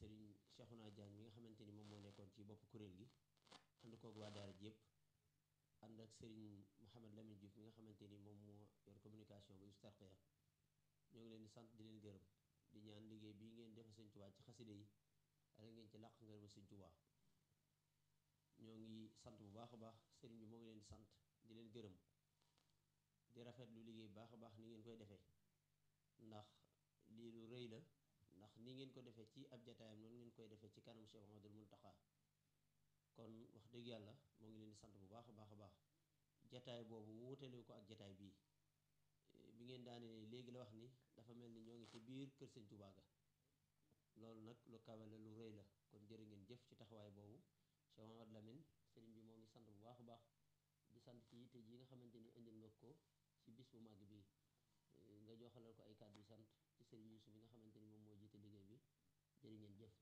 Serigne Cheikhouna Diagne mi nga xamante ni moom moo nekkoon ci bopp kuréel gi ànd koog waa daara ji yëpp ànd ak Serigne Mouhamed Lamine Diouf mi nga xamante ni moom moo yor communication bu Hizbut-Tarqiyyah ñoo ngi leen di sant di leen gërëm di ñaan liggéey bii ngeen defal Sëñ Tuubaa ci xaside yi ala ngeen ci làq ngërëmal Sëñ Tuubaa ñoo ngi sant bu baax a baax sëriñ bi moo ngi leen di sant di leen gërëm di rafetlu liggéey bu baax a baax ni ngeen koy defee ndax lii lu rëy la ndax ni ngeen ko defee ci ab jataayam noonu ngeen koy defee ci kanam Cheikh Mamadul Muntaxa kon wax dëgg yàlla moo ngi leen di sant bu baax a baax a baax jataay boobu wuutale ko ak jataay bii bi ngeen daane léegi la wax ni dafa mel ni ñoo ngi ci biir kër Sëñ Tuubaa ga loolu nag lu kawe la lu rëy la kon jërë ngeen jëf ci taxawaay boobu Cheikh Mamadou Lamine sëriñ bi moo ngi sant bu baax a baax di sant ci yitte ji nga xamante ni indil nga ko ci bis bu màgg bi nga joxalal ko ay kàddu yu sant ci sëriñ Yuusu bi nga xamante ni moom moo jiite liggéey bi jërë ngeen jëf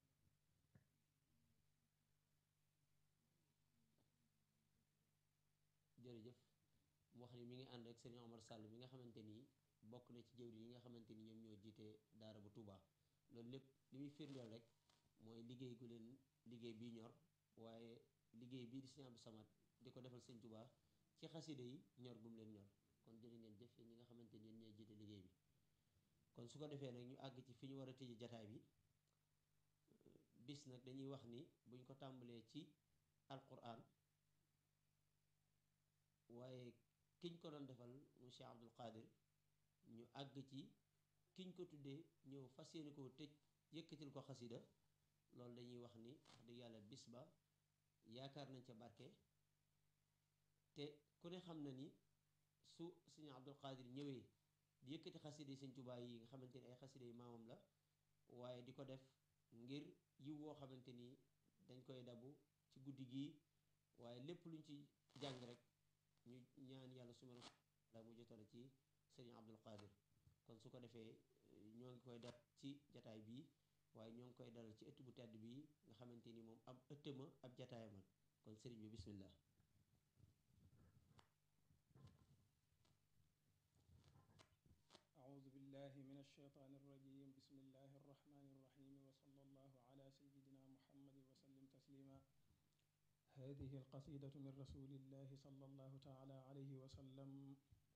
jërëjëf mu wax ni mi ngi ànd ak sëriñ Omar Sall mi nga xamante ni bokk na ci jëwri yi nga xamante ni ñoom ñoo jiite daara bu Touba loolu lépp li muy firndeel rek mooy liggéey gu leen liggéey bii ñor waaye liggéey bii di sëñ Abdou Samad di ko defal sëñ Touba ci xaside yi ñor gum leen ñor kon jërë ngeen jëf yéen ñi nga xamante ni yéen ñooy jiite liggéey bi kon su ko defee nag ñu àgg ci fi ñu war a tëje jataay bi bis nag dañuy wax ni buñ ko tàmbalee ci alquran waaye kiñ ko doon defal mu Cheikh Abdul Qadir ñu àgg ci kiñ ko tuddee ñëw fas yéene koo tëj yëkkatil ko xasida loolu dañuy wax ni wax dëgg yàlla bis ba yaakaar nañ ca barke te ku ne xam na ni su sëñ Abdul Qadir ñëwee di yëkkati xasida yi sëñ Tuubaa yi nga xamante ni ay xasida yi maamam la waaye di ko def ngir yiw woo xamante ni dañ koy dabu ci guddi gii waaye lépp luñ ci jàng rek ñu ñaan yàlla su ma la mu jotale ci sëriñ Abdul Qadir kon su ko defee ñoo ngi koy def ci jataay bii waaye ñoo ngi koy dalal ci ëtt bu tedd bii nga xamante ni moom ab ëttama ab jataayamal kon sëriñ bi bismillah أعوذ بالله من الشيطان الرجيم بسم الله الرحمن الرحيم وصلى الله على سيدنا محمد وسلم تسليما هذه القصيدة من رسول الله صلى الله تعالى عليه وسلم